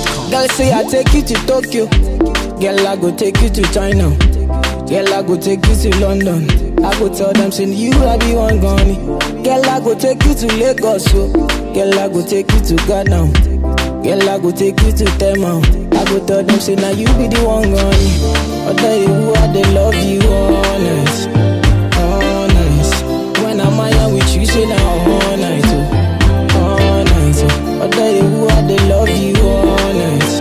NigerPickup.com. Girl say I take you to Tokyo. Girl I go take you to China. Girl I go take you to London. I go tell them say you I be one gone. Girl I go take you to Lagos. So. Girl I go take you to Ghana. Girl I go take you to Tema. I go tell them say now you be the one gone. I tell you who I they love you honest, honest. When I'm out with you say now all night. Oh all night. Oh. I tell you who I they love you honest,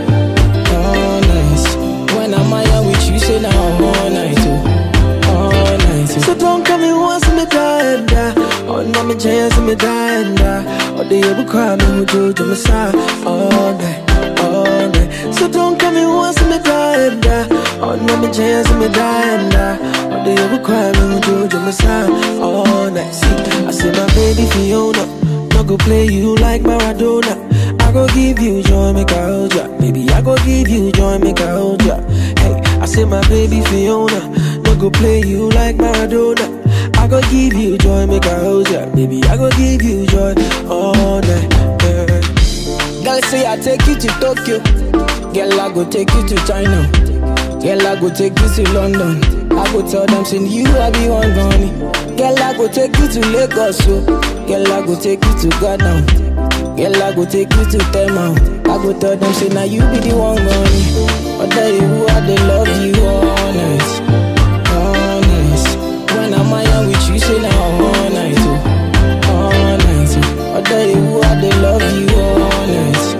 honest. When I'm out with you, say now all night, oh, all night. Oh. So don't come in once me die and die. Oh, no, me chance me die and die. Oh, the ever cry me who do to me side all night, all night. So don't come in once me die and die. Oh, no, me chance me die and die. Oh, the ever cry me who do to me side all night. See, I say my baby Fiona, no go play you like Maradona. I go give you joy, make I hold ya. Baby, I go give you joy, make I hold ya. Hey, I say my baby Fiona, no go play you like Maradona. I go give you joy, make I hold ya. Baby, I go give you joy all night. Yeah. Girl say I take you to Tokyo. Girl I go take you to China. Girl I go take you to London. I go tell them say you I be one gone. Girl I go take you to Lagos. So. Girl I go take you to Ghana. Girl, I go take you to Tema. I go tell them, say, now you be the one gone. I tell you who I they love you honest, honest. When I'm out with you, say, now all night, oh, all night. Oh. I tell you who I they love you honest,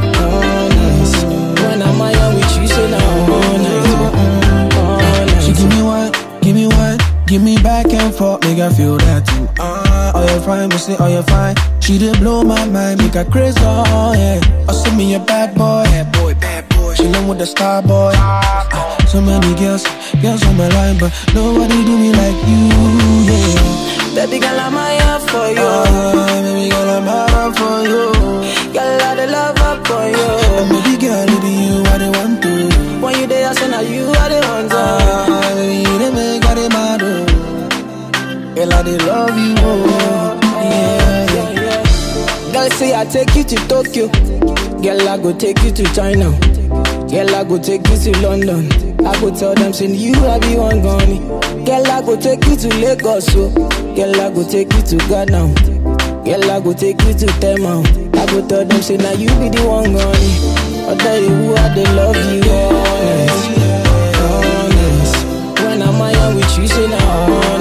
honest. When I'm out with you, say, now all night, oh, all night. She give me one, give me one, give me back and forth, make I feel that too. Ah, uh, oh you fine, me say oh you fine. She did blow my mind, make her crazy, oh yeah. Oh send me a bad boy, bad boy, bad boy. Chillin' with the star boy. Ah, so many girls, girls on my line, but nobody do me like you, yeah. Baby girl, I'm here for you. Ah, baby girl, I'm out for you. Girl, I the love up for you. And baby girl, it be you I the want to. When you there, I say now you are the one. Ah, baby, you the make I the mad, oh. Girl, I the love you, oh. Yeah, yeah. Girl say I take you to Tokyo. Girl I go take you to China. Girl I go take you to London. I go tell them say you I be one gone. Girl I go take you to Lagos. So. Girl I go take you to Ghana. Girl I go take you to Tema. I go tell them say now you be the one gone. I tell you who I they love you honest, honest. When I'm out with you say now